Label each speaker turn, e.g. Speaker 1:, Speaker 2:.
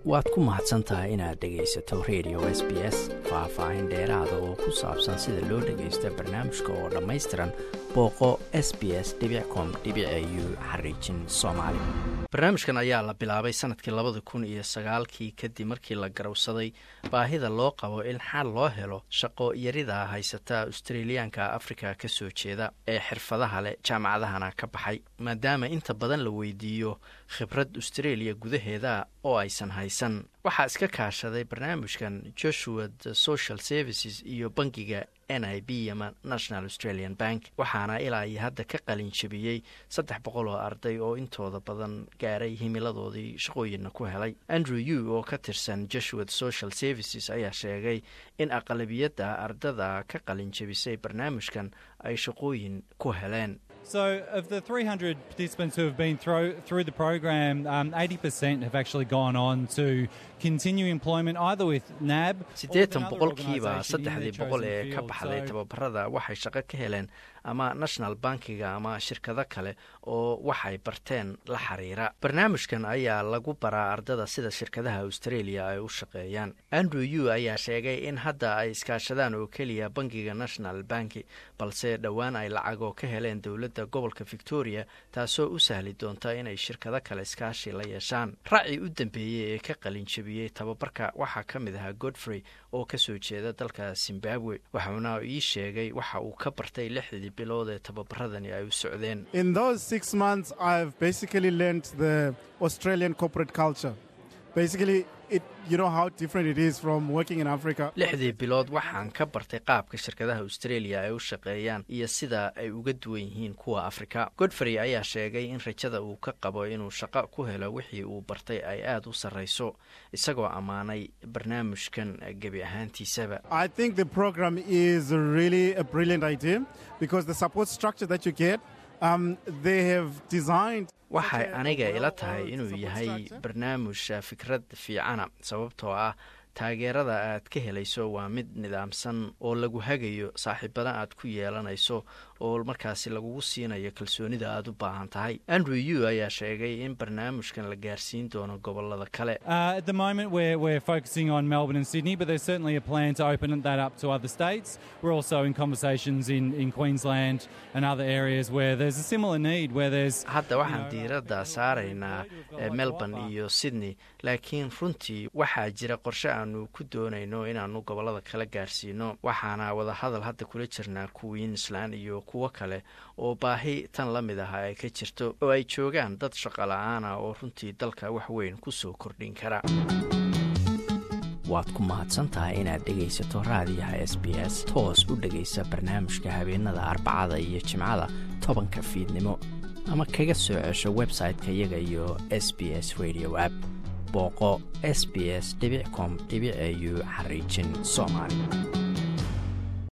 Speaker 1: waad ku mahadsan tahay inaad dhegaysato radio s b s faah-faahin dheeraada oo ku saabsan sida loo dhagaysto barnaamijka oo dhammaystiran booqo s b s com u xariijin soomaali barnaamijkan ayaa la bilaabay sanadkii labada kun iyo sagaalkii kadib markii la garowsaday baahida loo qabo in xal loo helo shaqo yarida haysata australiyaanka afrika ka soo jeeda ee xirfadaha leh jaamacadahana ka baxay maadaama inta badan la weydiiyo khibrad australia gudaheeda oo aysan haysan waxaa iska kaashaday barnaamijkan joshua the social services iyo bangiga n i b ama national australian bank waxaana ilaa iyo hadda ka qalin jabiyey saddex boqol oo arday oo intooda badan gaaray himiladoodii shaqooyinna ku helay andrew u oo ka tirsan joshua the social services ayaa sheegay in aqlabiyadda ardada ka qalin jabisay barnaamijkan ay shaqooyin ku heleen
Speaker 2: So, of the 300 participants who have been through, through the program, um, 80% have actually gone on to continue employment either with NAB
Speaker 1: siddeetan boqolkiiba saddexdii boqol ee ka baxday tababarada waxay shaqo ka heleen ama national bankiga ama shirkado kale oo waxay barteen la xiriira barnaamijkan ayaa lagu baraa ardada sida shirkadaha australia ay u shaqeeyaan andrew u ayaa sheegay in hadda ay iskaashadaan oo keliya bankiga national banki balse dhowaan ay lacagoo ka heleen dowladda gobolka victoria taasoo u sahli doonta inay shirkado kale iskaashi la yeeshaan racii u dambeeyey ee ka qalinjabiyey tababarka waxaa ka mid ahaa godfrey oo ka soo jeeda dalka zimbabwe waxauna ii sheegay waxa uu ka bartay lixdii bilood ee tababaradani ay u socdeen lixdii bilood waxaan ka bartay qaabka shirkadaha australia ay u shaqeeyaan iyo sida ay uga duwan yihiin kuwa afrika godfrey ayaa sheegay in rajada uu ka qabo inuu shaqo ku helo wixii uu bartay ay aada u sarreyso isagoo ammaanay barnaamijkan gebi ahaantiisaba waxay aniga ila tahay inuu yahay barnaamij fikrad fiicana sababtoo ah taageerada aad ka helayso waa mid nidaamsan oo lagu hagayo saaxiibada aad ku yeelanayso oo markaasi lagugu siinayo kalsoonida aad u baahan tahay andrew u ayaa sheegay in barnaamijkan la gaarsiin doono gobolada kale hadda waxaan diiradda saaraynaa melbourne iyo sydney laakiin runtii waxaa jira qorshe aanu ku doonayno inaanu gobolada kala gaarsiino waxaana wadahadal hadda kula jirnaa queensland iyo kuwo kale oo baahi tan la mid ah ay ka jirto oo ay joogaan dad shaqo la-aana oo runtii dalka wax weyn ku soo kordhin kara waad ku mahadsantahay inaad dhegaysato raadiyaha s b s toos u dhegaysa barnaamijka habeenada arbacada iyo jimcada tobanka fiidnimo ama kaga soo cesho website-ka iyaga iyo s b s radio app booqo s b s com au xariijin soomaali